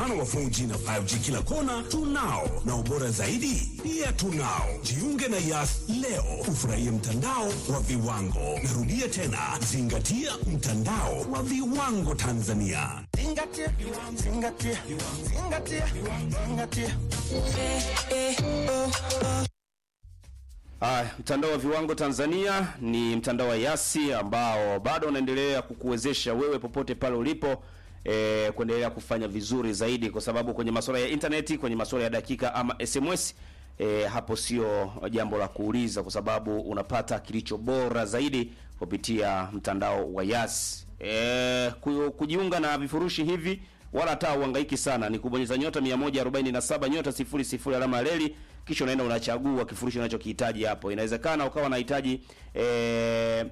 mfano wa 4G na 5G kila kona tunao, na ubora zaidi pia tunao. Jiunge na Yas leo ufurahie mtandao wa viwango. Narudia tena, zingatia mtandao wa viwango Tanzania. Zingatia, zingatia, zingatia, zingatia. Haya, mtandao wa viwango Tanzania ni mtandao wa Yasi ambao bado unaendelea kukuwezesha wewe popote pale ulipo e, kuendelea kufanya vizuri zaidi, kwa sababu kwenye masuala ya intaneti, kwenye masuala ya dakika ama SMS e, hapo sio jambo la kuuliza, kwa sababu unapata kilicho bora zaidi kupitia mtandao wa Yasi. E, ku- kujiunga na vifurushi hivi wala hata uhangaiki sana, ni kubonyeza nyota 147 nyota 00 alama ya reli, kisha unaenda unachagua kifurushi unachokihitaji hapo. Inawezekana ukawa unahitaji eh,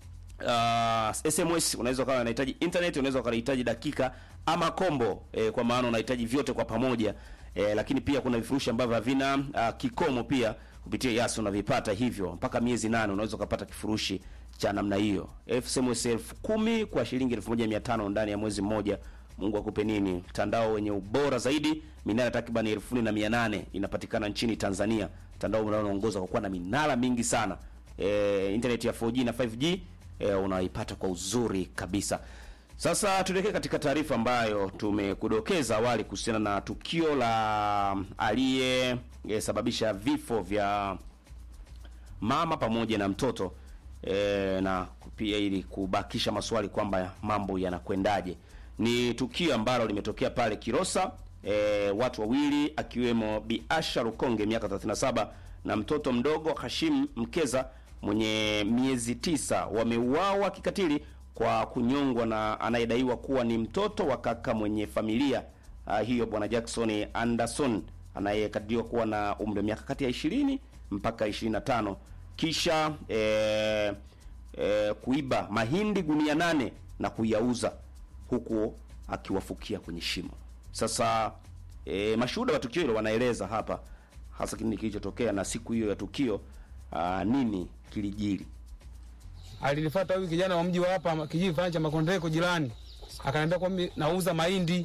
uh, SMS, unaweza ukawa unahitaji internet, unaweza ukawa unahitaji dakika ama combo eh, kwa maana unahitaji vyote kwa pamoja eh, lakini pia kuna vifurushi ambavyo havina uh, kikomo pia kupitia Yas unavipata hivyo mpaka miezi nane unaweza ukapata kifurushi cha namna hiyo. SMS elfu kumi kwa shilingi 1500 ndani ya mwezi mmoja. Mungu akupe nini? Mtandao wenye ubora zaidi, minara takriban elfu nne na mia nane inapatikana nchini Tanzania. Mtandao unaoongoza kwa kuwa na minara mingi sana. E, internet ya 4G na 5G e, unaipata kwa uzuri kabisa. Sasa tuelekee katika taarifa ambayo tumekudokeza awali kuhusiana na tukio la aliyesababisha vifo vya mama pamoja na mtoto e, na pia ili kubakisha maswali kwamba mambo yanakwendaje. Ni tukio ambalo limetokea pale Kilosa e, watu wawili akiwemo Bi Asha Rukonge miaka 37 na mtoto mdogo Hashim Mkeza mwenye miezi tisa wameuawa kikatili kwa kunyongwa na anayedaiwa kuwa ni mtoto wa kaka mwenye familia uh, hiyo bwana Jackson Anderson anayekadiriwa kuwa na umri wa miaka kati ya 20 mpaka 25 kisha eh, eh, kuiba mahindi gunia nane na kuyauza huku akiwafukia kwenye shimo. Sasa eh, mashuhuda wa tukio hilo wanaeleza hapa hasa kile kilichotokea na siku hiyo ya tukio uh, nini kilijiri. alinifuata huyu kijana wa mji wa hapa kijiji fulani cha Makondeko jirani, akaniambia kwamba nauza mahindi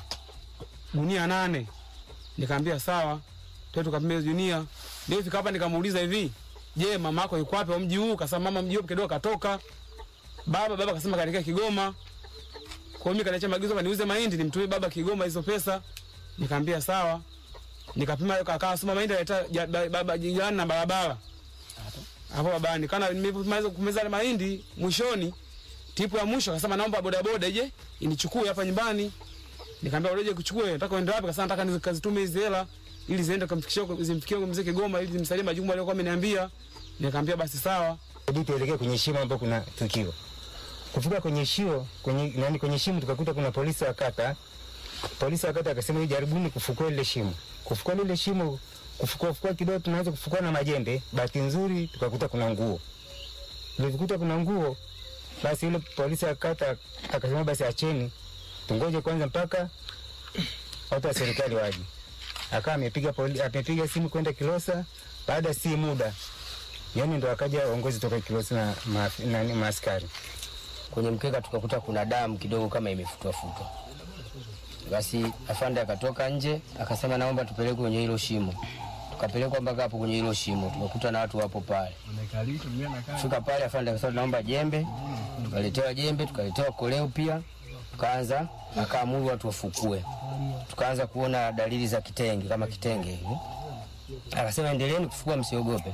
gunia nane. Nikamwambia sawa, tuende tukapime hizo gunia. Ndio fika hapa nikamuuliza hivi, je, mama yako yuko wapi wa mji huu? Kasema mama mji huu kidogo katoka. Baba baba kasema kaelekea Kigoma. Kwa hiyo mimi kaniacha maagizo kwamba niuze mahindi nimtumie baba Kigoma hizo pesa. Nikamwambia sawa. Nikapima kakaa soma mahindi aleta ja- ba- baba jirani na barabara hapo babani kana nimemaliza kumeza ile mahindi mwishoni tipu ya mwisho akasema naomba bodaboda je inichukue hapa nyumbani nikamwambia uleje kuchukue nataka uende wapi akasema nataka nikazitume hizi hela ili ziende kumfikishia zimfikie mzee Kigoma ili zimsaidie majukumu aliyokuwa ameniambia nikamwambia basi sawa Ili tuelekee kwenye shimo ambapo kuna tukio. Kufika kwenye shimo, kwenye nani kwenye shimo tukakuta kuna polisi wa kata. Polisi wa kata akasema "Hii jaribuni kufukua lile shimo. Kufukua lile shimo, kufukua fukua kidogo tunaweza kufukua na majembe. Bahati nzuri tukakuta kuna nguo. Tulikuta kuna nguo. Basi yule polisi wa kata akasema basi acheni. Tungoje kwanza mpaka watu wa serikali waje. Akawa amepiga poli, amepiga simu kwenda Kilosa. Baada si muda yani ndo akaja uongozi toka Kilosa na maaf- nani maaskari. kwenye mkeka tukakuta kuna damu kidogo kama imefutwa futwa. Basi afande akatoka nje akasema, naomba tupelekwe kwenye hilo shimo. Tukapelekwa mpaka hapo kwenye hilo shimo, tukakuta na watu wapo pale. Fika pale, afande akasema, naomba jembe. Tukaletewa jembe, tukaletewa koleo pia, tukaanza akaamuru watu wafukue. Tukaanza kuona dalili za kitenge kama kitenge hivi, akasema endeleeni kufukua, msiogope.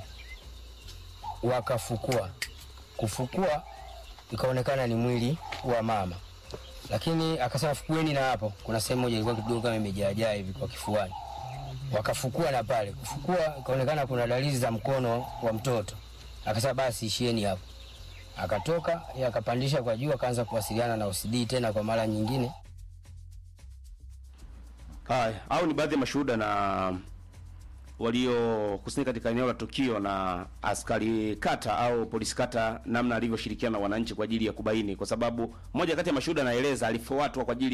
Wakafukua, kufukua ikaonekana ni mwili wa mama, lakini akasema fukueni na hapo, kuna sehemu moja ilikuwa kidogo kama imejaajaa hivi kwa kifuani. Wakafukua na pale, kufukua ikaonekana kuna dalili za mkono wa mtoto. Akasema basi ishieni hapo. Akatoka yeye akapandisha kwa juu, akaanza kuwasiliana na OCD tena kwa mara nyingine. Haya, au ni baadhi ya mashuhuda na waliokusanyika katika eneo la tukio na askari kata au polisi kata, namna alivyoshirikiana na wananchi kwa ajili ya kubaini, kwa sababu moja kati ya mashuhuda anaeleza alifuatwa kwa ajili